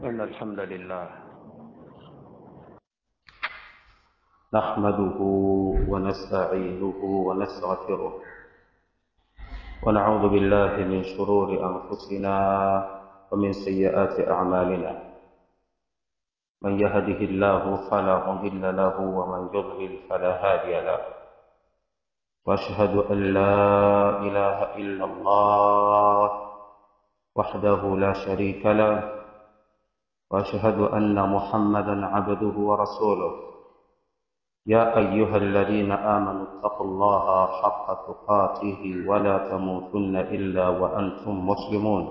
إن الحمد لله نحمده ونستعينه ونستغفره ونعوذ بالله من شرور أنفسنا ومن سيئات أعمالنا من يهده الله فلا مضل له ومن يضلل فلا هادي له وأشهد أن لا إله إلا الله وحده لا شريك له واشهد ان محمدا عبده ورسوله يا ايها الذين امنوا اتقوا الله حق تقاته ولا تموتن الا وانتم مسلمون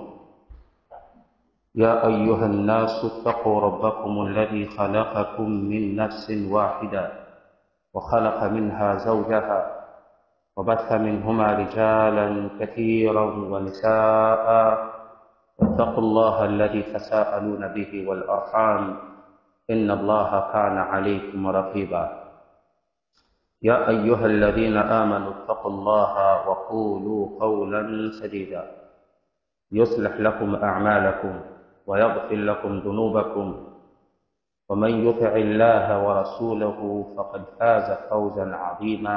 يا ايها الناس اتقوا ربكم الذي خلقكم من نفس واحده وخلق منها زوجها وبث منهما رجالا كثيرا ونساء واتقوا الله الذي تساءلون به والأرحام إن الله كان عليكم رقيبا يا أيها الذين آمنوا اتقوا الله وقولوا قولا سديدا يصلح لكم أعمالكم ويغفر لكم ذنوبكم ومن يطع الله ورسوله فقد فاز فوزا عظيما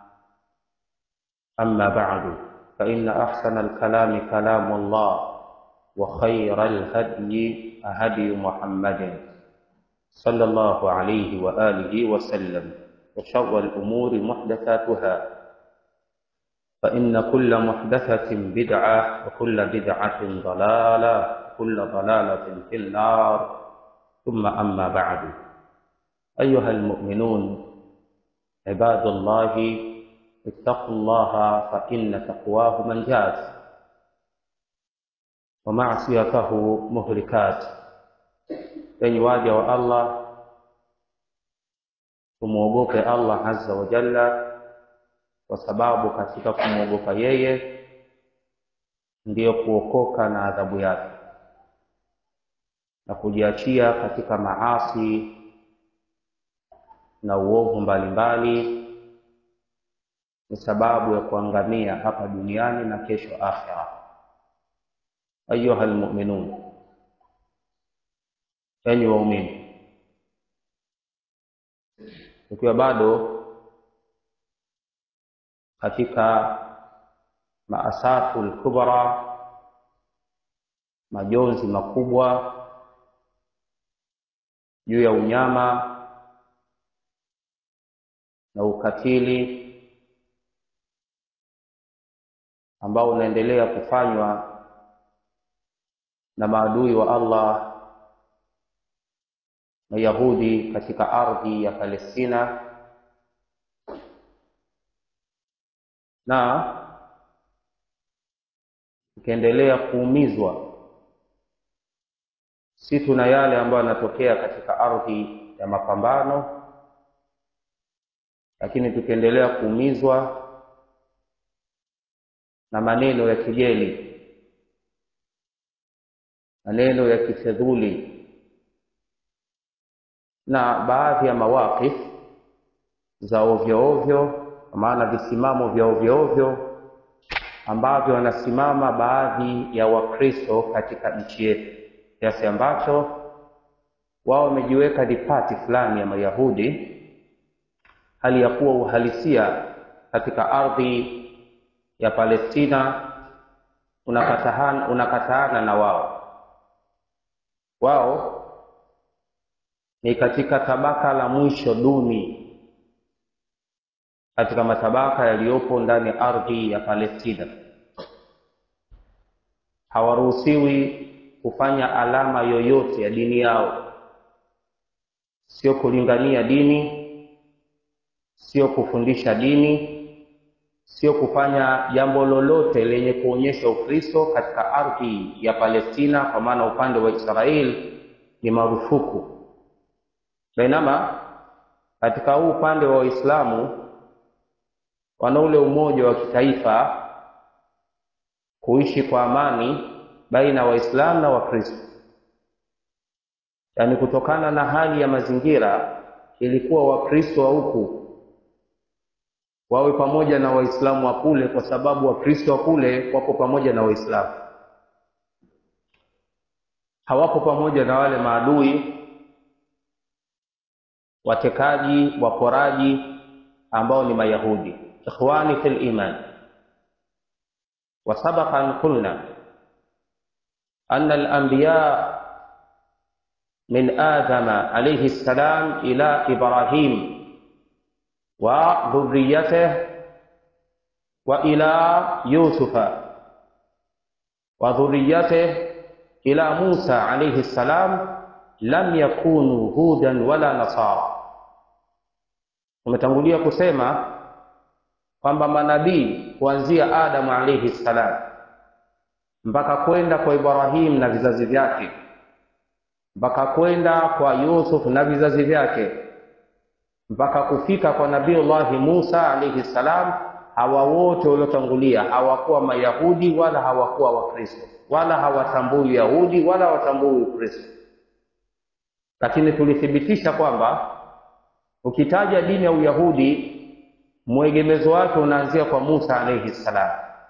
أما بعد فإن أحسن الكلام كلام الله وخير الهدي هدي محمد صلى الله عليه وآله وسلم وشر الأمور محدثاتها فإن كل محدثة بدعة وكل بدعة ضلالة وكل ضلالة في النار ثم أما بعد أيها المؤمنون عباد الله اتقوا الله فإن تقواه منجات wamaasiyatahu muhlikat, enyi waja wa Allah, tumwogope Allah azza wa jalla, kwa sababu katika kumwogopa yeye ndiyo kuokoka na adhabu yake, na kujiachia katika maasi na uovu mbalimbali ni sababu ya kuangamia hapa duniani na kesho akhera. Ayuha almu'minun, enyi waumini, tukiwa bado katika maasafu lkubra, majonzi makubwa juu ya unyama na ukatili ambao unaendelea kufanywa na maadui wa Allah na Yahudi katika ardhi ya Palestina na ikiendelea kuumizwa si tuna yale ambayo yanatokea katika ardhi ya mapambano, lakini tukiendelea kuumizwa na maneno ya kejeli maneno ya kifedhuli na baadhi ya mawaqif za ovyo ovyo, kwa maana visimamo vya ovyo ovyo ambavyo wanasimama baadhi ya Wakristo katika nchi yetu, kiasi ambacho wao wamejiweka ni pati fulani ya Mayahudi, hali ya kuwa uhalisia katika ardhi ya Palestina unakataana, unakataana na wao wao ni katika tabaka la mwisho duni katika matabaka yaliyopo ndani ya ardhi ya Palestina. Hawaruhusiwi kufanya alama yoyote ya dini yao, sio kulingania dini, sio kufundisha dini, sio kufanya jambo lolote lenye kuonyesha Ukristo katika ardhi ya Palestina, kwa maana upande wa Israeli ni marufuku. Bainama katika huu upande wa Waislamu wana ule umoja wa kitaifa, kuishi kwa amani baina ya Waislamu na Wakristo, yaani kutokana na hali ya mazingira ilikuwa Wakristo wa huku wawe pamoja na Waislamu wa kule, kwa sababu Wakristo wa kule wako pamoja na Waislamu. hawapo pamoja na wale maadui watekaji waporaji ambao ni mayahudi ikhwani fil iman وسبق أن قلنا أن الأنبياء من آدم عليه السلام إلى إبراهيم وذريته وإلى يوسف وذريته إلى موسى عليه السلام لم يكونوا هودا ولا نصارى umetangulia kusema kwamba manabii kuanzia Adamu alayhi salam mpaka kwenda kwa Ibrahim na vizazi vyake mpaka kwenda kwa Yusuf na vizazi vyake mpaka kufika kwa Nabiullahi Musa alayhi salam, hawa wote waliotangulia hawakuwa Mayahudi wala hawakuwa Wakristo wala hawatambui Yahudi wala hawatambui Ukristo, lakini tulithibitisha kwamba ukitaja dini ya Uyahudi mwegemezo wake unaanzia kwa Musa alayhi salam,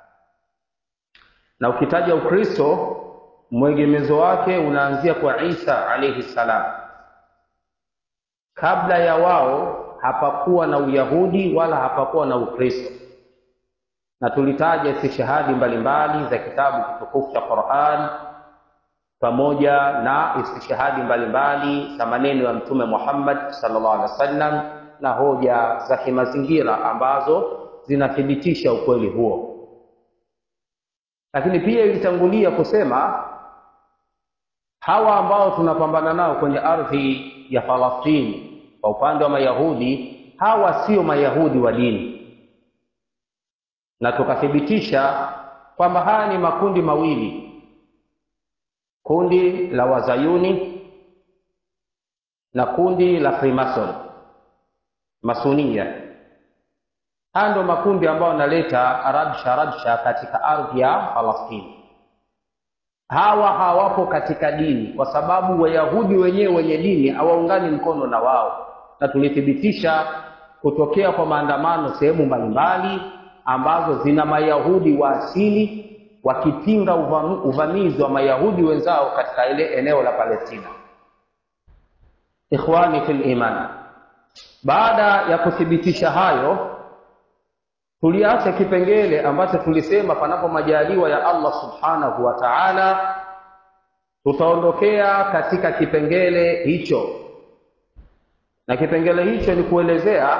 na ukitaja Ukristo mwegemezo wake unaanzia kwa Isa alayhi salam. Kabla ya wao hapakuwa na Uyahudi wala hapakuwa na Ukristo, na tulitaja istishhadi mbalimbali za kitabu kitukufu cha Qur'an pamoja na istishhadi mbalimbali za maneno ya Mtume Muhammad sallallahu alaihi wasallam na hoja za kimazingira ambazo zinathibitisha ukweli huo. Lakini pia ilitangulia kusema hawa ambao tunapambana nao kwenye ardhi ya Falastini kwa upande wa Mayahudi, hawa sio Mayahudi wa dini, na tukathibitisha kwamba haya ni makundi mawili, kundi la Wazayuni na kundi la Freemason Masunia. Haya ndio makundi ambayo yanaleta rabsha rabsha katika ardhi ya Falastini. Hawa hawapo katika dini, kwa sababu Wayahudi wenyewe wenye dini hawaungani mkono na wao, na tulithibitisha kutokea kwa maandamano sehemu mbalimbali ambazo zina Mayahudi wa asili wakipinga uvamizi wa Mayahudi wenzao katika ile eneo la Palestina. Ikhwani fil iman, baada ya kuthibitisha hayo, tuliacha kipengele ambacho tulisema panapo majaliwa ya Allah subhanahu wa ta'ala, tutaondokea katika kipengele hicho, na kipengele hicho ni kuelezea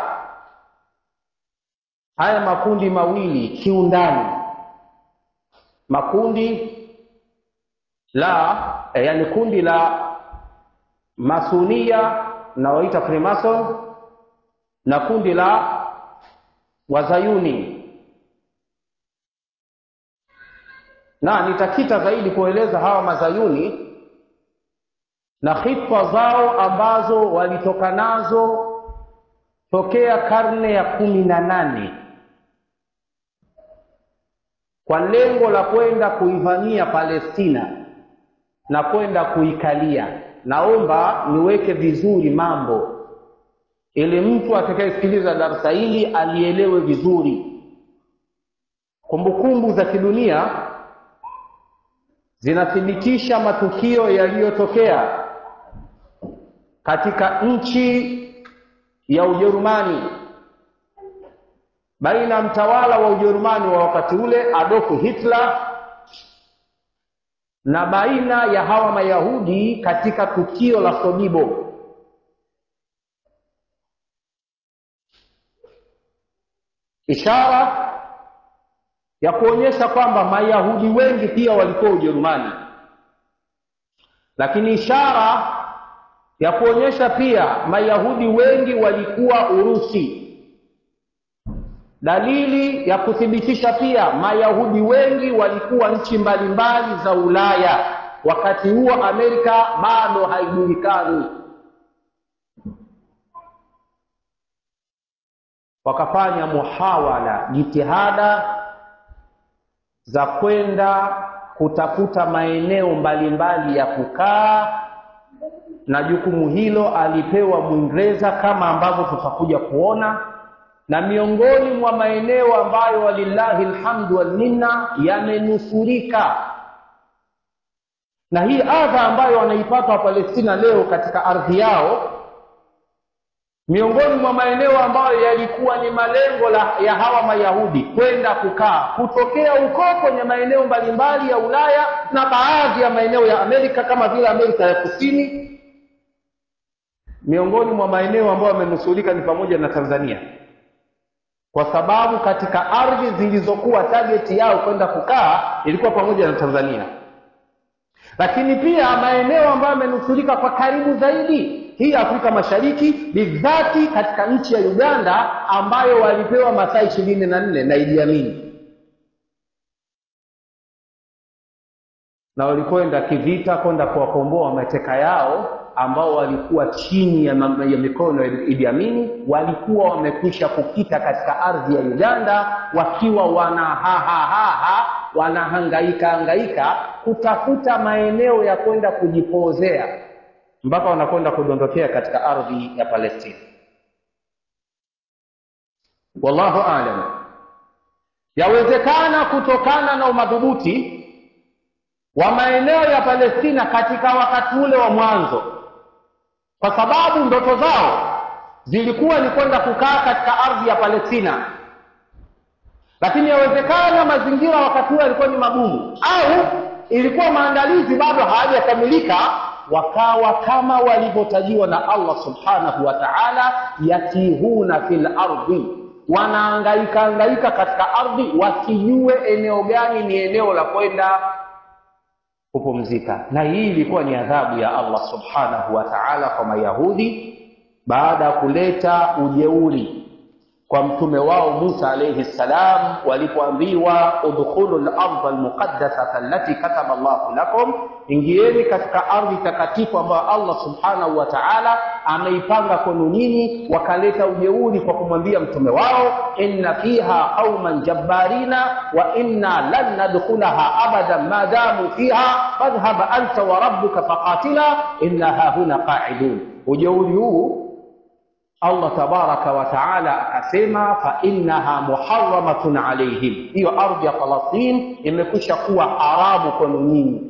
haya makundi mawili kiundani, makundi la eh, yani kundi la Masunia nawaita Freemason na kundi la Wazayuni, na nitakita zaidi kueleza hawa Mazayuni na hitwa zao ambazo walitoka nazo tokea karne ya kumi na nane kwa lengo la kwenda kuivamia Palestina na kwenda kuikalia. Naomba niweke vizuri mambo ili mtu atakayesikiliza darasa hili alielewe vizuri. Kumbukumbu za kidunia zinathibitisha matukio yaliyotokea katika nchi ya Ujerumani baina ya mtawala wa Ujerumani wa wakati ule Adolf Hitler na baina ya hawa Mayahudi katika tukio la Sodibo. Ishara ya kuonyesha kwamba Mayahudi wengi pia walikuwa Ujerumani, lakini ishara ya kuonyesha pia Mayahudi wengi walikuwa Urusi. Dalili ya kuthibitisha pia Mayahudi wengi walikuwa nchi mbalimbali za Ulaya. Wakati huo Amerika bado haijulikani. Wakafanya muhawala, jitihada za kwenda kutafuta maeneo mbalimbali ya kukaa, na jukumu hilo alipewa Mwingereza kama ambavyo tutakuja kuona na miongoni mwa maeneo ambayo walillahi alhamdu wal minna yamenusurika na hii adha ambayo wanaipata wapalestina leo katika ardhi yao miongoni mwa maeneo ambayo yalikuwa ni malengo la, ya hawa mayahudi kwenda kukaa kutokea huko kwenye maeneo mbalimbali ya ulaya na baadhi ya maeneo ya amerika kama vile amerika ya kusini miongoni mwa maeneo ambayo yamenusurika ni pamoja na tanzania kwa sababu katika ardhi zilizokuwa tageti yao kwenda kukaa ilikuwa pamoja na tanzania lakini pia maeneo ambayo yamenusurika kwa karibu zaidi hii afrika mashariki bidhati katika nchi ya uganda ambayo walipewa masaa ishirini na nne na Idi Amin na walikwenda kivita kwenda kuwakomboa mateka yao ambao walikuwa chini ya, ya mikono ya Idi Amin walikuwa wamekwisha kukita katika ardhi ya Uganda wakiwa wanahahahaha wanahangaika hangaika kutafuta maeneo ya kwenda kujipozea mpaka wanakwenda kudondokea katika ardhi ya Palestina. Wallahu aalam. Yawezekana kutokana na umadhubuti wa maeneo ya Palestina katika wakati ule wa mwanzo, kwa sababu ndoto zao zilikuwa ni kwenda kukaa katika ardhi ya Palestina, lakini yawezekana mazingira wakati ule yalikuwa ni magumu, au ilikuwa maandalizi bado hayajakamilika wakawa kama walivyotajiwa na Allah subhanahu wa ta'ala, yatihuna fil ardhi, wanaangaika angaika katika ardhi, wasijue eneo gani ni eneo la kwenda kupumzika. Na hii ilikuwa ni adhabu ya Allah subhanahu wa ta'ala kwa Mayahudi baada ya kuleta ujeuri kwa mtume wao Musa alayhi salam walipoambiwa udkhulu al-ardha al-muqaddasata allati kataba Allahu lakum, ingieni katika ardhi takatifu ambayo Allah subhanahu wa ta'ala ameipanga kwenu nyinyi. Wakaleta ujeuri kwa kumwambia mtume wao, inna fiha qauman jabbarina wa inna lan nadkhulaha abadan ma damu fiha fadhhab anta wa rabbuka faqatila inna hahuna qa'idun. Ujeuri huu Allah tabaraka wa taala akasema fa innaha muharramatun alaihim, hiyo ardhi ya Palestina imekwisha kuwa haramu kwenu nyinyi.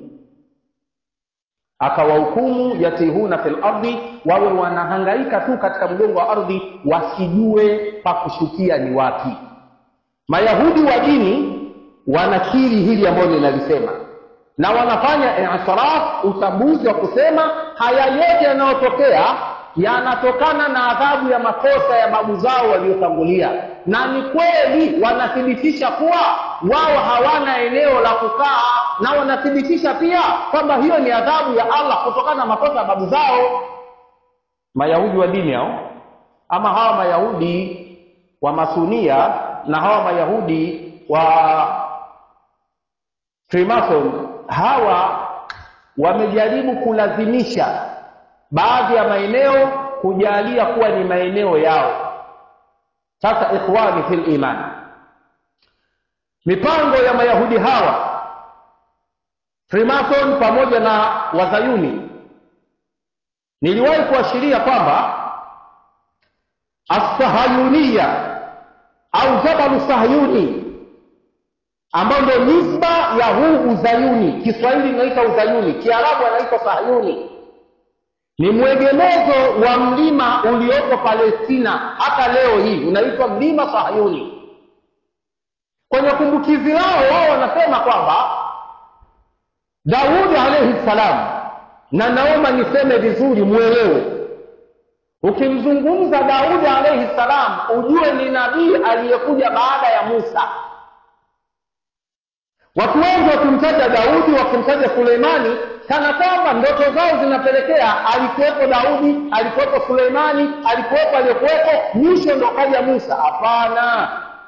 Akawahukumu yatihuna fil ardi, wawe wanahangaika tu katika mgongo wa ardhi, wasijue pa kushukia ni wapi. Mayahudi wa dini wanakiri hili ambalo ninalisema na wanafanya i'tiraf, utambuzi wa kusema haya yote yanayotokea yanatokana na adhabu ya makosa ya babu zao waliotangulia, na ni kweli wanathibitisha kuwa wao hawana eneo la kukaa, na wanathibitisha pia kwamba hiyo ni adhabu ya Allah kutokana na makosa ya babu zao. Mayahudi wa dini hao, ama hawa Mayahudi wa Masunia na hawa Mayahudi wa Freemason, hawa wamejaribu kulazimisha baadhi ya maeneo kujalia kuwa ni maeneo yao. Sasa ikhwani fil iman, mipango ya mayahudi hawa Freemason pamoja na wazayuni, niliwahi kuashiria kwamba assahayuniya au jabalu sahayuni ambao ndio nisba ya huu uzayuni. Kiswahili inaita uzayuni, Kiarabu anaitwa sahayuni ni mwegemezo wa mlima ulioko Palestina hata leo hii unaitwa mlima Sahayuni. Kwenye kumbukizi lao wao wanasema kwamba Daudi alayhi salam, na naomba niseme vizuri mwelewe, ukimzungumza Daudi alayhi salam ujue ni nabii aliyekuja baada ya Musa. Watu wengi wakimtaja Daudi, wakimtaja Suleimani kana kwamba ndoto zao zinapelekea alikuwepo Daudi, alikuwepo Suleimani, alikuwepo aliyekuwepo, mwisho ndo kaja Musa. Hapana,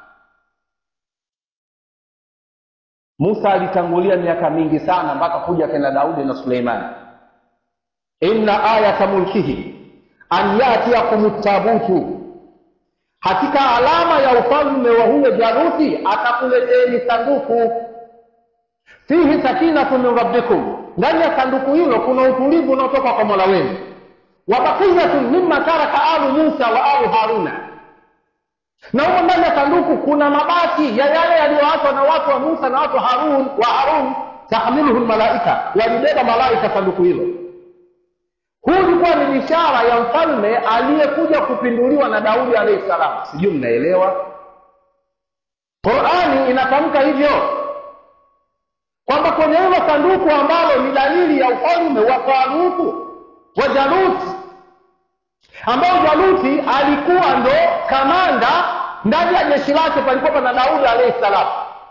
Musa alitangulia miaka mingi sana mpaka kuja kena Daudi na Suleimani. inna ayata mulkihi an yatiakum tabutu, hakika alama ya ufalme wa huyo Jaruti atakuleteni sanduku fihi sakinatu min rabbikum, ndani ya sanduku hilo kuna utulivu unaotoka kwa mola wenu. Wa baqiyatun mimma taraka alu Musa wa alu Haruna, na humo ndani ya sanduku kuna mabaki ya yale yaliyoachwa na watu wa Musa na watu Harun wa Harun. tahmiluhu lmalaika walibeba malaika sanduku hilo huu ulikuwa ni ishara ya mfalme aliyekuja kupinduliwa na daudi alaihi salam sijui mnaelewa qurani inatamka hivyo kwamba kwenye hilo sanduku ambalo ni dalili ya ufalme wa talutu wa jaluti ambao jaluti alikuwa ndo kamanda ndani ya jeshi lake palikuwa na daudi alaihi salam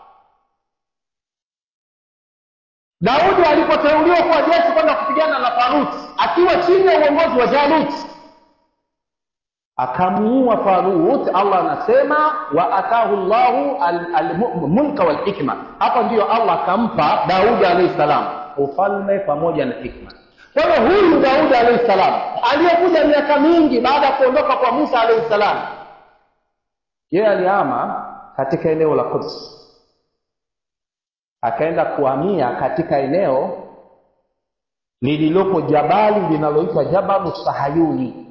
daudi alipoteuliwa kuwa jeshi kwenda kupigana na taluti akiwa chini ya uongozi wa jaluti akamuua talut allah anasema wa atahu llahu almulka walhikma hapa ndiyo allah akampa daudi alaihi salam ufalme pamoja na hikma kwa hiyo huyu daudi alaihi salam aliyekuja miaka mingi baada ya kuondoka kwa musa alaihi salam yeye alihama katika eneo la Quds akaenda kuhamia katika eneo lililopo jabali linaloitwa Jabalu Sahayuni.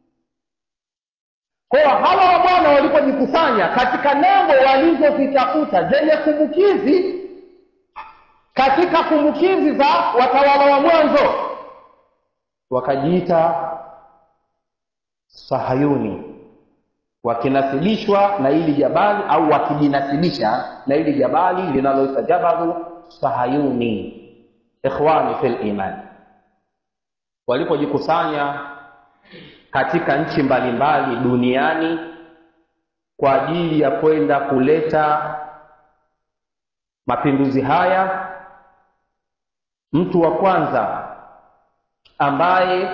Kwa hiyo hawa wa Bwana walipojikusanya katika nembo walizozitafuta zenye kumbukizi katika kumbukizi za watawala wa mwanzo, wakajiita Sahayuni wakinasibishwa na hili jabali au wakijinasibisha na hili jabali linaloitwa jabalu sahayuni ikhwani fil iman walipojikusanya katika nchi mbalimbali duniani kwa ajili ya kwenda kuleta mapinduzi haya mtu wa kwanza ambaye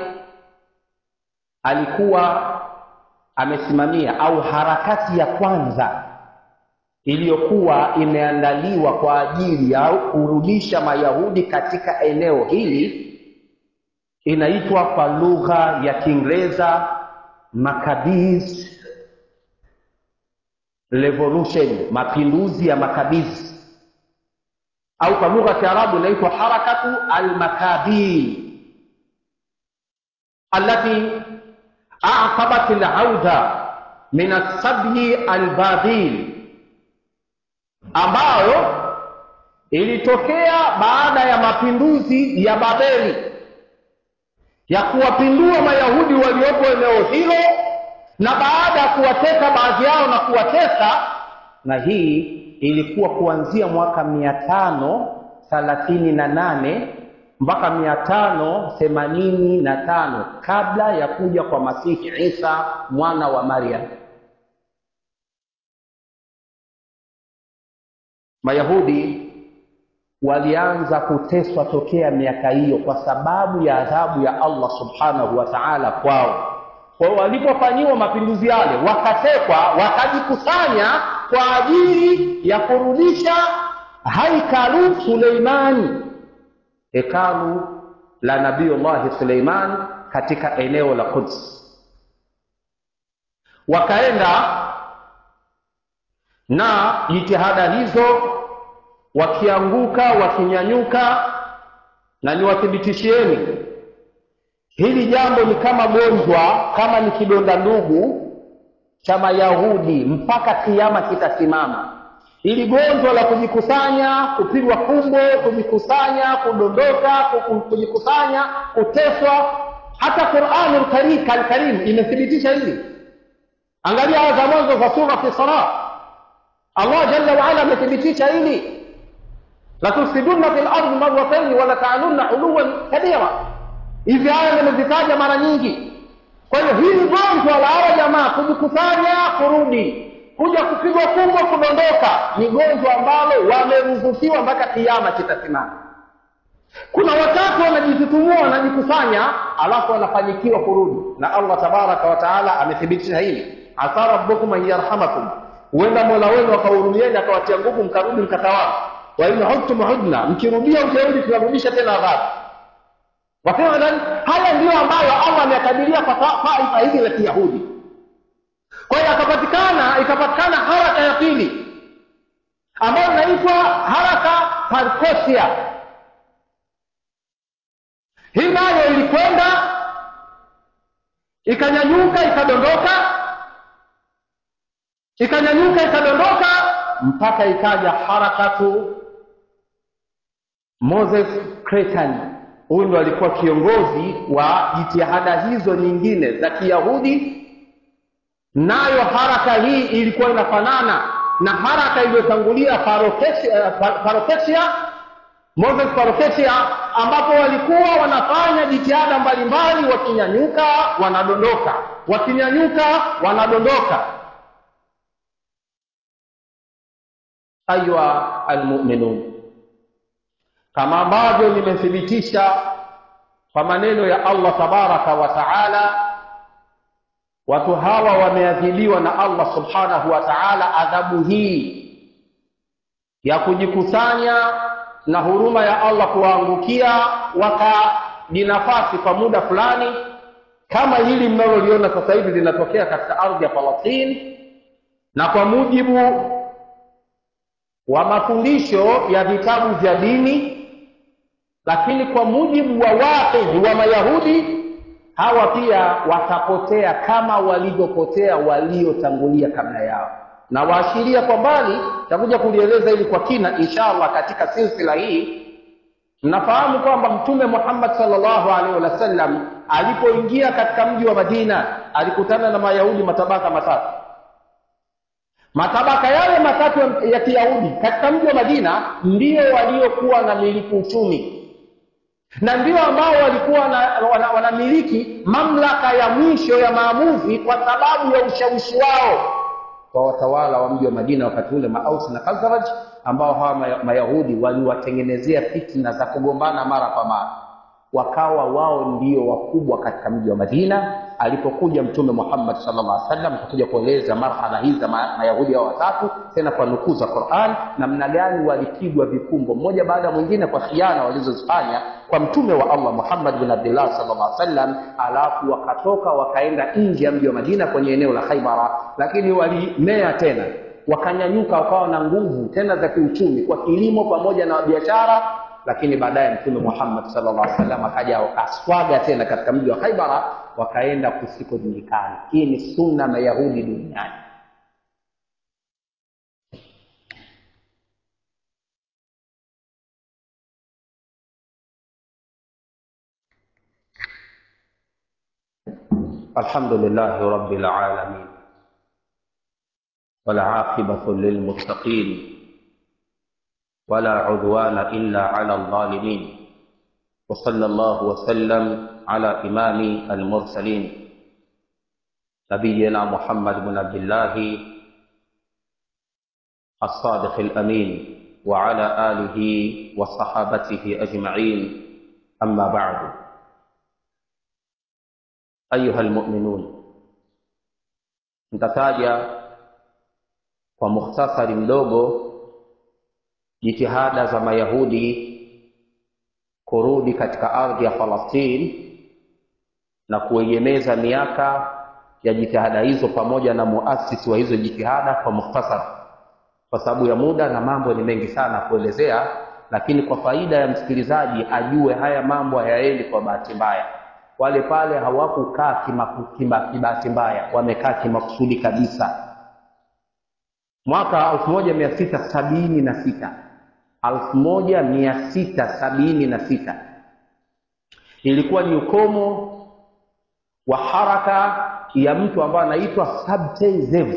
alikuwa amesimamia au harakati ya kwanza iliyokuwa imeandaliwa kwa ajili ya kurudisha mayahudi katika eneo hili inaitwa kwa lugha ya kiingereza Maccabees revolution mapinduzi ya makabizi au kwa lugha ya kiarabu inaitwa harakatu almakabi allati aqabat alauda min asabhi albabil ambayo ilitokea baada ya mapinduzi ya babeli ya kuwapindua mayahudi waliopo eneo hilo na baada ya kuwateka baadhi yao na kuwatesa na hii ilikuwa kuanzia mwaka mia tano thalathini na nane mpaka mia tano themanini na tano kabla ya kuja kwa masihi isa mwana wa maryam mayahudi walianza kuteswa tokea miaka hiyo kwa sababu ya adhabu ya allah subhanahu wa taala kwao kwa hiyo walipofanyiwa mapinduzi yale wakatekwa wakajikusanya kwa ajili ya kurudisha haikalu suleimani hekalu la nabiyullahi suleiman katika eneo la quds wakaenda na jitihada hizo wakianguka wakinyanyuka na niwathibitishieni hili jambo ni kama gonjwa kama ni kidonda ndugu cha mayahudi mpaka kiama kitasimama ili gonjwa la kujikusanya kupigwa kumbo kujikusanya kudondoka kujikusanya kuteswa hata quranu lkarim imethibitisha hili angalia aya za mwanzo za surati sara allah jalla waala amethibitisha hili latufsidunna fi lardi marataini walatalunna uluwan kabira hizi aya nimezitaja mara nyingi kwa hiyo hili gonjwa la hawa jamaa kujikusanya kurudi kuja kupigwa kumbo kudondoka ni gonjwa ambalo wameruzukiwa mpaka kiama kitasimama kuna wakati wanajitutumua wanajikusanya alafu wanafanyikiwa kurudi na allah tabaraka wataala amethibitisha hili asa rabbukum an yarhamakum huenda mola wenu akahurumieni akawatia nguvu mkarudi mkatawala wa in hudtum hudna mkirudia ujeuri tunarudisha tena adhabu wa fi'lan haya ndiyo ambayo allah ameyakadiria kwa taifa hili la kiyahudi kwa hiyo akapatikana ikapatikana haraka ya pili ambayo inaitwa haraka parkosia hii nayo ilikwenda ikanyanyuka ikadondoka ikanyanyuka ikadondoka mpaka ikaja harakatu Moses Cretani, huyu ndo alikuwa kiongozi wa jitihada hizo nyingine za Kiyahudi. Nayo haraka hii ilikuwa inafanana na haraka iliyotangulia Parokesia, Moses Parokesia, ambapo walikuwa wanafanya jitihada mbalimbali, wakinyanyuka wanadondoka, wakinyanyuka wanadondoka. Ayuha almuminun, kama ambavyo nimethibitisha kwa maneno ya Allah tabaraka wa taala, watu hawa wameadhibiwa na Allah subhanahu wa taala adhabu hii ya kujikusanya na huruma ya Allah kuwaangukia wakajinafasi kwa muda fulani, kama hili mnaloliona sasa hivi linatokea katika ardhi ya Palestine, na kwa mujibu wa mafundisho ya vitabu vya dini, lakini kwa mujibu wa waqihi wa Mayahudi, hawa pia watapotea kama walivyopotea waliotangulia kabla yao, na waashiria kwa mbali, takuja kulieleza hili kwa kina inshallah katika silsila hii. Mnafahamu kwamba Mtume Muhammad sallallahu alaihi wasallam alipoingia katika mji wa Madina alikutana na Mayahudi matabaka matatu matabaka yale matatu ya Kiyahudi katika mji wa Madina ndio waliokuwa na miliki uchumi na ndio ambao walikuwa wanamiliki wana mamlaka ya mwisho ya maamuzi kwa sababu ya ushawishi wao kwa watawala wa mji wa Madina wakati ule, Maus na Khazraj, ambao hawa Mayahudi waliwatengenezea fitna za kugombana mara kwa mara, wakawa wao ndio wakubwa katika mji wa Madina. Alipokuja Mtume Muhammad sallallahu alaihi wasallam akakuja kueleza marhala hizi za Mayahudi hao watatu, tena kwa nukuu za Qur'an, namna gani walipigwa vikumbo mmoja baada ya mwingine kwa khiana walizozifanya kwa Mtume wa Allah Muhammad bin Abdullah sallallahu alaihi wasallam, alafu wakatoka wakaenda nje ya mji wa Madina kwenye eneo la Khaibara, lakini walimea tena wakanyanyuka, wakawa na nguvu tena za kiuchumi kwa kilimo pamoja na biashara lakini baadaye Mtume Muhammad sallallahu alaihi wasallam akaja wakaswaga tena katika mji wa Khaibara, wakaenda kusikojulikana. Hii ni sunna Mayahudi duniani. Alhamdulillahi rabbil alamin wal aqibatu lil muttaqin ولا عدوان إلا على الظالمين وصلى الله وسلم على إمام المرسلين نبينا محمد بن عبد الله الصادق الأمين وعلى آله وصحابته أجمعين أما بعد أيها المؤمنون nitataja kwa mukhtasari mdogo jitihada za Mayahudi kurudi katika ardhi ya Falastini na kuegemeza miaka ya jitihada hizo pamoja na muasisi wa hizo jitihada kwa mukhtasar, kwa sababu ya muda na mambo ni mengi sana kuelezea, lakini kwa faida ya msikilizaji ajue haya mambo hayaendi kwa bahati mbaya. Wale pale hawakukaa kibahati mbaya, wamekaa kimakusudi kabisa. Mwaka elfu moja mia sita sabini na sita elfu moja mia sita sabini na sita ilikuwa ni ukomo wa haraka ya mtu ambaye anaitwa Sabtai Zev,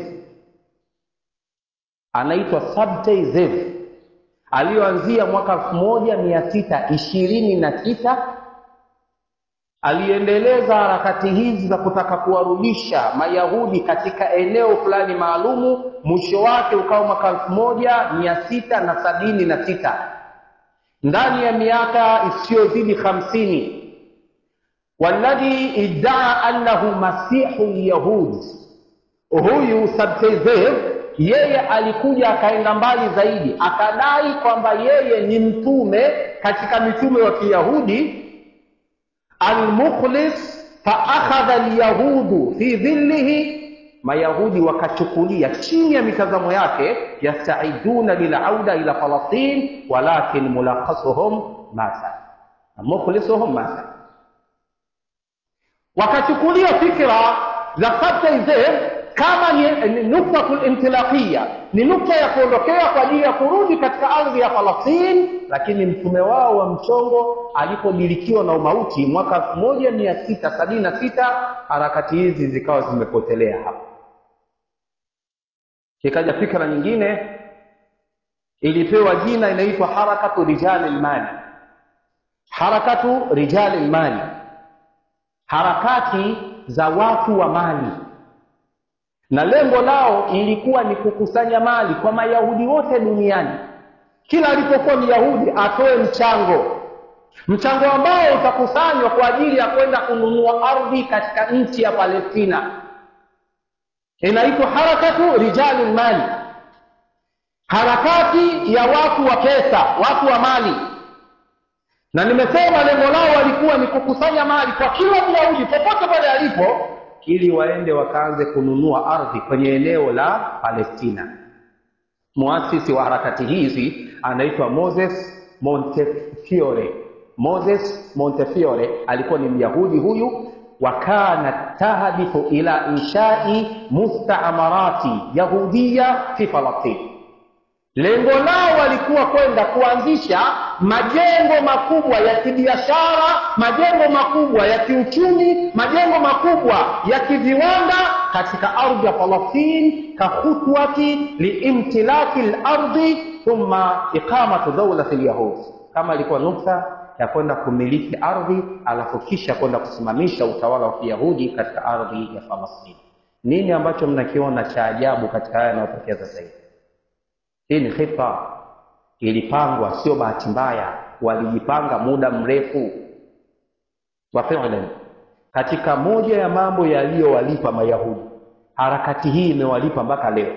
anaitwa Sabtai Zev aliyoanzia mwaka elfu moja mia sita ishirini na tisa aliendeleza harakati hizi za kutaka kuwarudisha Mayahudi katika eneo fulani maalumu. Mwisho wake ukawa mwaka elfu moja mia sita na sabini na sita. Ndani ya miaka isiyozidi hamsini, walladhi iddaa annahu masihu lyahud, huyu Sabtezev yeye alikuja akaenda mbali zaidi, akadai kwamba yeye ni mtume katika mitume wa Kiyahudi almukhlis faakhadha alyahudu fi dhillihi, Mayahudi wakachukulia chini ya mitazamo yake, yastaiduna lilauda ila Falastin walakin mulakhasuhum mata mukhlisuhum mata, wakachukulia fikra za Sabtai Zev kama ni, ni nuktatul intilaqiya ni nukta ya kuondokea kwa ajili ya kurudi katika ardhi ya Falastini, lakini mtume wao wa mchongo alipodilikiwa na umauti mwaka elfu moja mia sita sabini na sita harakati hizi zikawa zimepotelea hapa. Ikaja fikra nyingine ilipewa jina inaitwa harakatu rijali lmali, harakatu rijali lmali, harakati za watu wa mali na lengo lao ilikuwa ni kukusanya mali kwa mayahudi wote duniani. Kila alipokuwa myahudi atoe mchango, mchango ambao utakusanywa kwa ajili ya kwenda kununua ardhi katika nchi ya Palestina. Inaitwa harakatu rijali mali, harakati ya watu wa pesa, watu wa mali. Na nimesema lengo lao walikuwa ni kukusanya mali kwa kila myahudi popote pale alipo ili waende wakaanze kununua ardhi kwenye eneo la Palestina. Muasisi wa harakati hizi anaitwa Moses Montefiore. Moses Montefiore alikuwa ni Myahudi huyu, wa kana tahdifu ila inshai mustaamarati yahudia fi Falastini. Lengo lao walikuwa kwenda kuanzisha majengo makubwa ya kibiashara, majengo makubwa ya kiuchumi, majengo makubwa ya kiviwanda katika ardhi ya Falastini, kahutwati liimtilaki lardhi thumma iqamatu dawlati lyahud, kama ilikuwa nukta ya kwenda kumiliki ardhi alafu kisha kwenda kusimamisha utawala wa kiyahudi katika ardhi ya Falastini. Nini ambacho mnakiona cha ajabu katika haya yanayotokea sasa hivi? Hii ni khita, ilipangwa, sio bahati mbaya, walijipanga muda mrefu. Wa fi'lan, katika moja ya mambo yaliyowalipa Mayahudi, harakati hii imewalipa mpaka leo.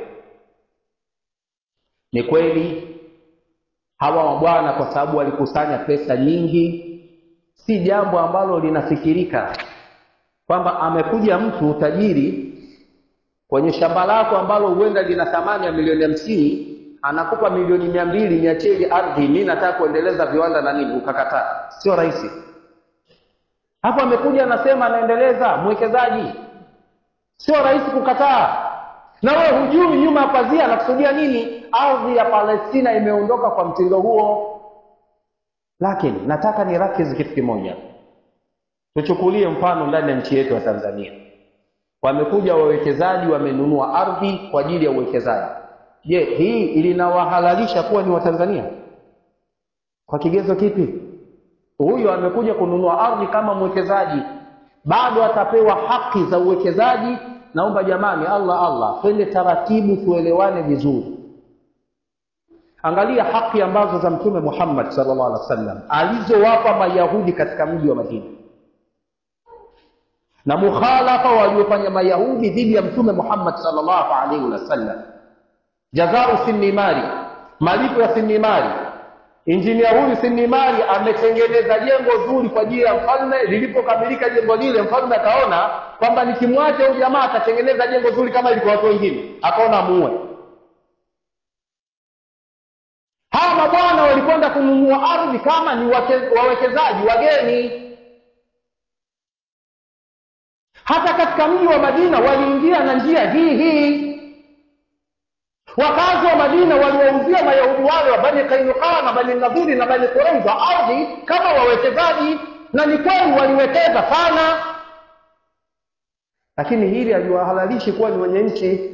Ni kweli hawa mabwana, kwa sababu walikusanya pesa nyingi, si jambo ambalo linafikirika kwamba amekuja mtu tajiri kwenye shamba lako ambalo huenda lina thamani ya milioni hamsini anakupa milioni mia mbili niachie ile ardhi, mimi nataka kuendeleza viwanda na nini, ukakataa. Sio rahisi. Hapo amekuja anasema anaendeleza mwekezaji, sio rahisi kukataa. Na wewe hujui nyuma ya pazia anakusudia nini. Ardhi ya Palestina imeondoka kwa mtindo huo, lakini nataka ni rakizi kitu kimoja. Tuchukulie mfano ndani ya nchi yetu ya Tanzania, wamekuja wawekezaji, wamenunua ardhi kwa ajili ya uwekezaji Je, hii ilinawahalalisha kuwa ni Watanzania? Kwa kigezo kipi? Huyu amekuja kununua ardhi kama mwekezaji, bado atapewa haki za uwekezaji. Naomba jamani, Allah Allah, twende taratibu, tuelewane vizuri. Angalia haki ambazo za Mtume Muhammad sallallahu alaihi wasallam alizowapa Mayahudi katika mji wa Madina na mukhalafa waliofanya Mayahudi dhidi ya Mtume Muhammad sallallahu alaihi wasallam Jazau Sinimari, malipo ya Sinimari. Injinia huyu Sinimari ametengeneza jengo zuri kwa ajili ya mfalme. Lilipokamilika jengo lile, mfalme akaona kwamba nikimwacha huyu jamaa atatengeneza jengo zuri kama ilikuwa watu wengine, akaona muue. Hawa mabwana walikwenda kununua ardhi kama ni wawekezaji wageni. Hata katika mji wa Madina waliingia na njia hii hii Wakazi wa Madina waliwauzia Mayahudi wale wa Bani Kainuka na Bani Nadhiri na Bani Quraiza ardhi kama wawekezaji, na ni kweli waliwekeza sana, lakini hili aliwahalalishi kuwa ni wenye nchi.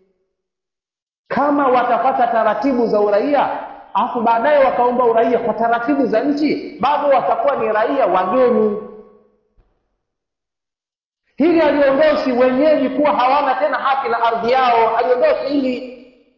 Kama watapata taratibu za uraia alafu baadaye wakaomba uraia kwa taratibu za nchi, bado watakuwa ni raia wageni. Hili haliondoshi wenyeji kuwa hawana tena haki na ardhi yao, haliondoshi hili.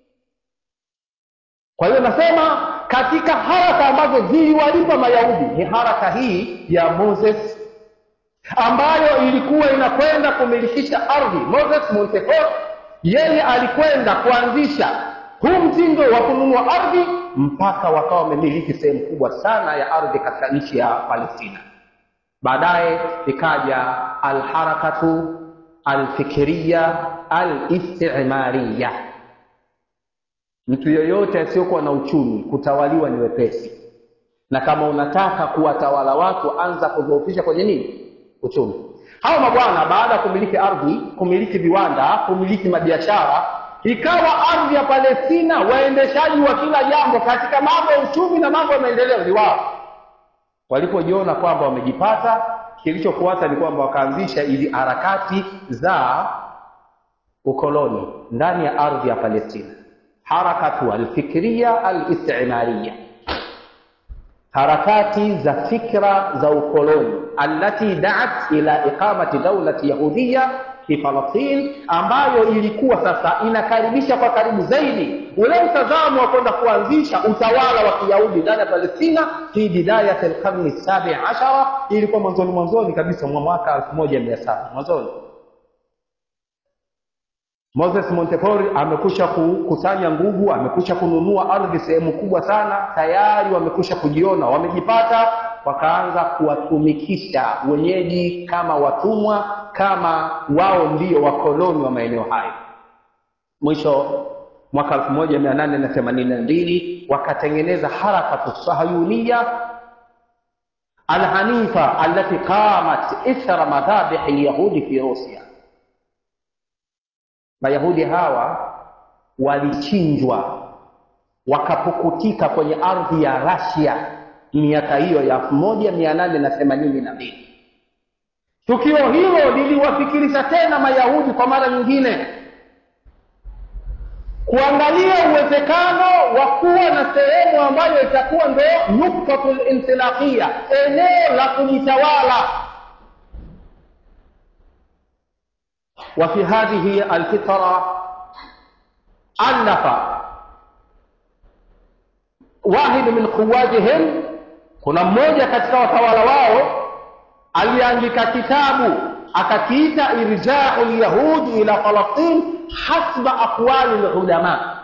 Kwa hiyo nasema katika haraka ambazo ziliwalipa Mayahudi ni haraka hii ya Moses ambayo ilikuwa inakwenda kumilikisha ardhi. Moses Montefiore yeye alikwenda kuanzisha huu mtindo wa kununua ardhi mpaka wakawa wamemiliki sehemu kubwa sana ya ardhi katika nchi ya Palestina. Baadaye ikaja alharakatu alfikiriya alistimariya Mtu yoyote asiyokuwa na uchumi kutawaliwa ni wepesi, na kama unataka kuwatawala watu, anza kudhoofisha kwenye nini? Uchumi. hawa mabwana baada ya kumiliki ardhi kumiliki viwanda kumiliki mabiashara ikawa ardhi ya palestina waendeshaji wa kila jambo katika mambo ya uchumi na mambo ya maendeleo ni wao walipojiona kwamba wamejipata kilichofuata ni kwamba wakaanzisha ili harakati za ukoloni ndani ya ardhi ya palestina harakatu alfikria alistimariya harakati za fikra za ukoloni allati daat ila iqamati daulati yahudiya fi Palestin, ambayo ilikuwa sasa inakaribisha kwa karibu zaidi ule mtazamo wa kwenda kuanzisha utawala wa Kiyahudi ndani ya Palestina fi bidayati alqarni sabi ashara, ilikuwa mwanzoni mwanzoni kabisa mwa mwaka elfu moja mia saba mwanzoni Moses Montefiore amekusha kukusanya nguvu, amekusha kununua ardhi sehemu kubwa sana, tayari wamekusha kujiona wamejipata, wakaanza kuwatumikisha wenyeji kama watumwa, kama wao ndio wakoloni wa maeneo hayo. Mwisho mwaka 1882 wakatengeneza harakatu sahayuniya alhanifa allati qamat ithra madhabih alyahudi fi Rusia. Mayahudi hawa walichinjwa wakapukutika kwenye ardhi ya Rasia miaka hiyo ya elfu moja mia nane na themanini na mbili. Tukio hilo liliwafikirisha tena Mayahudi kwa mara nyingine kuangalia uwezekano wa kuwa na sehemu ambayo itakuwa ndo nuktatul intilaqia, eneo la kujitawala وفي هذه الفترة ألف واحد من قوادهم kuna mmoja katika watawala wao aliandika kitabu akakiita irjau lyahudi ila falastin hasba aqwali lulama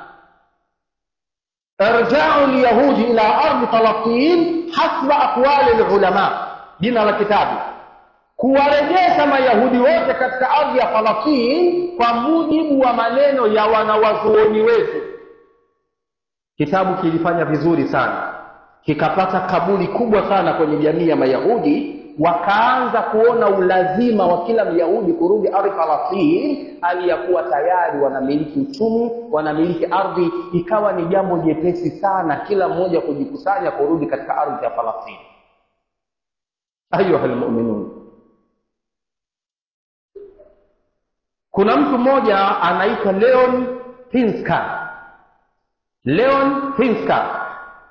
irjau lyahudi ila ardi falastin hasba aqwali lulama jina la kitabu kuwarejesha mayahudi wote katika ardhi ya Falastini kwa mujibu wa maneno ya wanawazuoni wetu. Kitabu kilifanya vizuri sana, kikapata kabuli kubwa sana kwenye jamii ya Mayahudi. Wakaanza kuona ulazima wa kila Myahudi kurudi ardhi Falastini, hali ya kuwa tayari wanamiliki uchumi, wanamiliki ardhi. Ikawa ni jambo jepesi sana kila mmoja kujikusanya kurudi katika ardhi ya Falastini. Ayuha almu'minun kuna mtu mmoja anaitwa Leon Pinska. Leon Pinska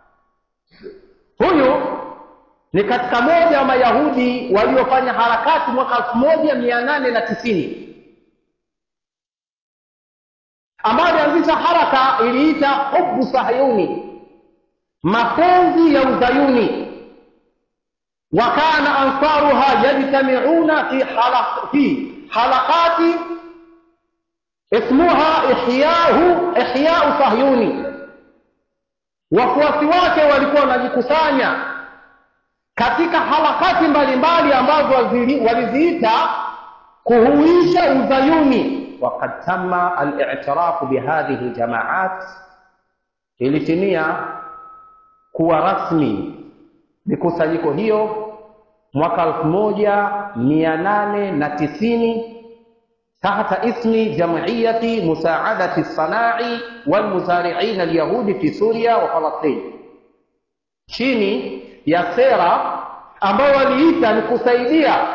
huyu ni katika moja wa Mayahudi waliofanya harakati mwaka elfu moja mia nane na tisini ambayo alianzisha haraka iliita hubu sahayuni, mapenzi ya uzayuni. Wakana ansaruha yajtamiuna fi halaq, fi halaqati ismuha ihyahu ihyau sahyuni. Wafuasi wake walikuwa wanajikusanya katika harakati mbalimbali ambazo waliziita kuhuisha uzayuni. Wakad tama al-i'tirafu bihadhihi ljamaat, ilitimia kuwa rasmi mikusanyiko hiyo mwaka elfu moja mia nane na tisini tahta ismi jamiyati musaadati sanai walmuzariin alyahudi fi Suria wa Falastin, chini ya sera ambayo waliita ni kusaidia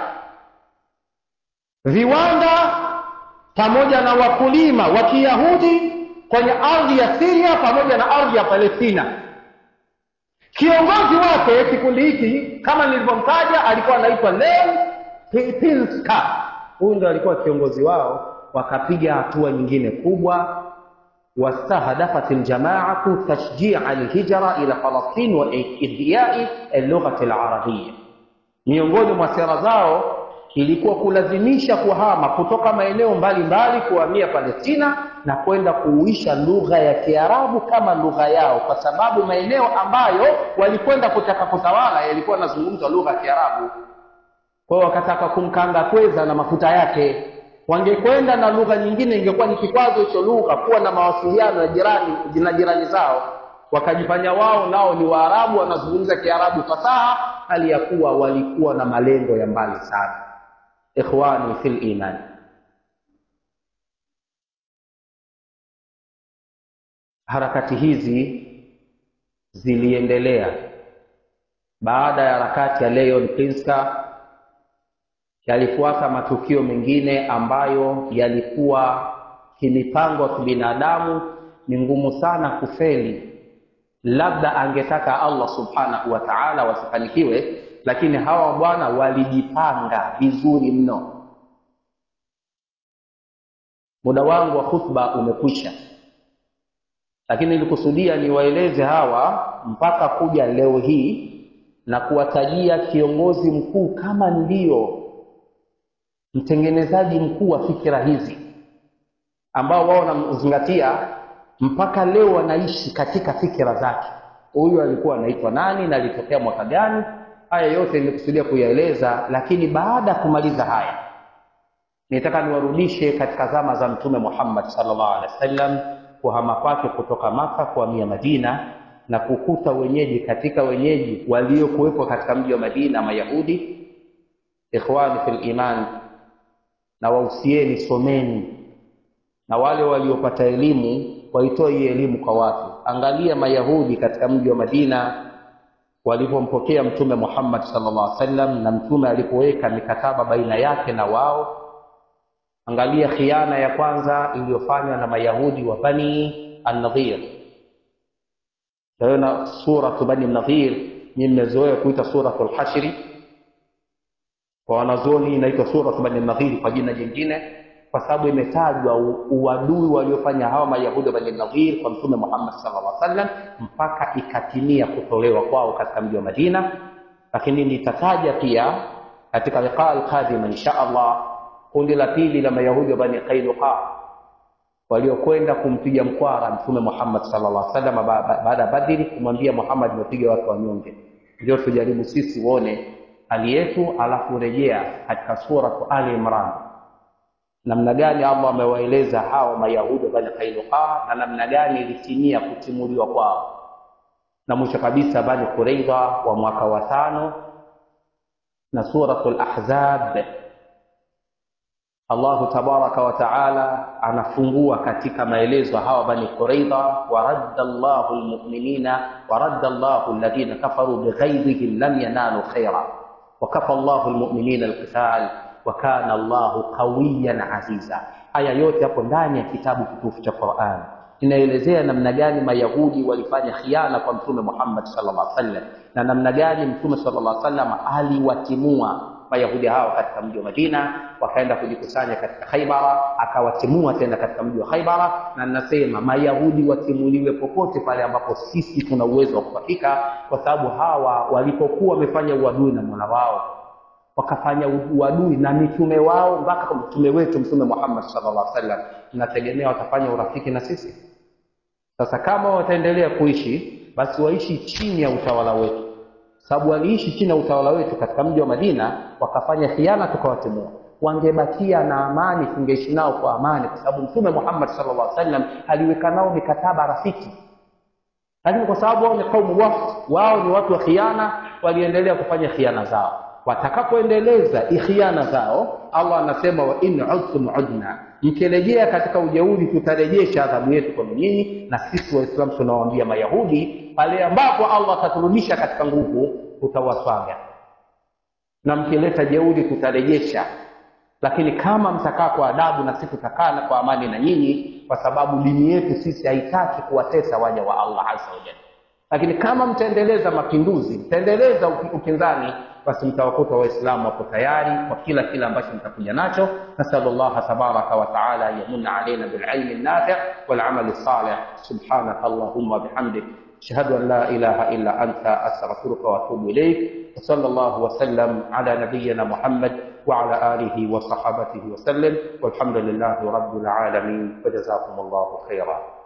viwanda pamoja na wakulima wa Kiyahudi kwenye ardhi ya Syria pamoja na ardhi ya Palestina. Kiongozi wake kikundi hiki kama nilivyomtaja alikuwa anaitwa Leon Pinska. Huyu ndo alikuwa kiongozi wao. Wakapiga hatua nyingine kubwa, wastahdafat aljamaatu tashjia alhijra ila Falastin wa ihyai allughati alarabia. Miongoni mwa sera zao ilikuwa kulazimisha kuhama kutoka maeneo mbalimbali kuhamia Palestina na kwenda kuuisha lugha ya Kiarabu kama lugha yao, kwa sababu maeneo ambayo walikwenda kutaka kutawala yalikuwa yanazungumza lugha ya Kiarabu. Kwa hiyo wakataka kumkanga kweza na mafuta yake. Wangekwenda na lugha nyingine, ingekuwa ni kikwazo hicho lugha kuwa na mawasiliano na jirani na jirani zao. Wakajifanya wao nao ni Waarabu, wanazungumza Kiarabu fasaha, hali ya kuwa walikuwa na malengo ya mbali sana. ikhwani fil iman harakati hizi ziliendelea baada ya harakati ya Leon Pinska yalifuata matukio mengine ambayo yalikuwa kimipango ya kibinadamu ni ngumu sana kufeli labda angetaka Allah subhanahu wa ta'ala wasifanikiwe lakini hawa bwana walijipanga vizuri mno muda wangu wa khutba umekwisha lakini nilikusudia niwaeleze hawa mpaka kuja leo hii na kuwatajia kiongozi mkuu kama ndio mtengenezaji mkuu wa fikira hizi ambao wao wanamzingatia mpaka leo wanaishi katika fikira zake huyu alikuwa anaitwa nani na alitokea mwaka gani haya yote nimekusudia kuyaeleza lakini baada ya kumaliza haya nitaka niwarudishe katika zama za mtume Muhammad sallallahu alaihi wasallam kuhama kwake kutoka Maka kuhamia Madina na kukuta wenyeji katika wenyeji waliokuwepo katika mji wa Madina Mayahudi ikhwani fil iman na wausieni someni na wale waliopata elimu waitoe hii elimu kwa watu angalia mayahudi katika mji wa Madina walipompokea mtume Muhammad sallallahu alaihi wasallam na mtume alipoweka mikataba baina yake na wao angalia khiana ya kwanza iliyofanywa na mayahudi wa bani an-nadhir taona suratu bani an-nadhir nyinyi mmezoea kuita suratul hashri kwa wanazuoni inaitwa suratu bani an-nadhir kwa jina jingine kwa sababu imetajwa uadui waliofanya hawa mayahudi wa bani nadhir kwa mtume Muhammad sallallahu alaihi wasallam mpaka ikatimia kutolewa kwao katika mji wa Madina lakini nitataja pia katika liqa al-qadima insha Allah kundi la pili la mayahudi wa bani Qainuqa waliokwenda kumpiga mkwara mtume Muhammad sallallahu alaihi wasallam baada ya Badri kumwambia Muhammad umepiga watu wanyonge ndio tujaribu sisi uone hali yetu alafu rejea katika sura Ali Imran namna gani Allah amewaeleza hawa mayahudi wa bani Qainuqa na namna gani ilitimia kutimuliwa kwao na mwisho kabisa bani Quraidha wa mwaka wa tano na suratul Ahzab Allahu tabaraka wa taala anafungua katika maelezo hawa bani Quraidha wa radda Allahu almu'minina wa radda Allahu alladhina kafaru bighaydhihim lam yanalu khaira wa kafa Allahu almu'minina alqital wa kana Allahu qawiyan aziza. Haya yote hapo ndani ya kitabu kitukufu cha Qur'an inaelezea namna gani Mayahudi walifanya khiana kwa Mtume Muhammad sallallahu alaihi wasallam na namna gani Mtume sallallahu alaihi wasallam aliwatimua Mayahudi hao katika mji wa Madina, wakaenda kujikusanya katika Khaibara, akawatimua tena katika mji wa Khaibara. Na ninasema Mayahudi watimuliwe popote pale ambapo sisi tuna uwezo wa kufika, kwa sababu hawa walipokuwa wamefanya uadui na Mola wao wakafanya uadui na mitume wao mpaka kwa mtume wetu mtume Muhammad sallallahu alaihi wasallam, tunategemea watafanya urafiki na sisi. Sasa kama wataendelea kuishi, basi waishi chini ya utawala wetu, sababu waliishi chini ya utawala wetu katika mji wa Madina, wakafanya khiana, tukawatimua. Wangebakia na amani, tungeishi nao kwa amani, kwa sababu mtume Muhammad sallallahu alaihi wasallam aliweka nao mikataba rafiki, lakini kwa sababu wao ni kaumu wafd, wao ni watu wa khiana, waliendelea kufanya khiana zao watakapoendeleza ikhiana zao, Allah anasema wa in udtum udna, mkirejea katika ujeuri tutarejesha adhabu yetu kwenu nyinyi. Na sisi Waislamu tunawaambia Mayahudi, pale ambapo Allah ataturudisha katika nguvu, tutawaswaga na mkileta jeuri tutarejesha, lakini kama mtakaa kwa adabu, na sisi tutakaa kwa amani na nyinyi, kwa sababu dini yetu sisi haitaki kuwatesa waja wa Allah azza wa jalla. Lakini kama mtaendeleza mapinduzi, mtaendeleza ukinzani basi mtawakuta waislamu wapo tayari kwa kila kile ambacho mtakuja nacho nasallallahu tabaraka wa taala yamunna alaina bililmi nafi wal amali salih subhanaka allahumma bihamdik ashhadu an la ilaha illa anta astaghfiruka wa atubu ilayk wa sallallahu wa sallam ala nabiyyina muhammad wa ala alihi wa sahabatihi wa sallam walhamdulillahi rabbil alamin wa jazakumullahu khairan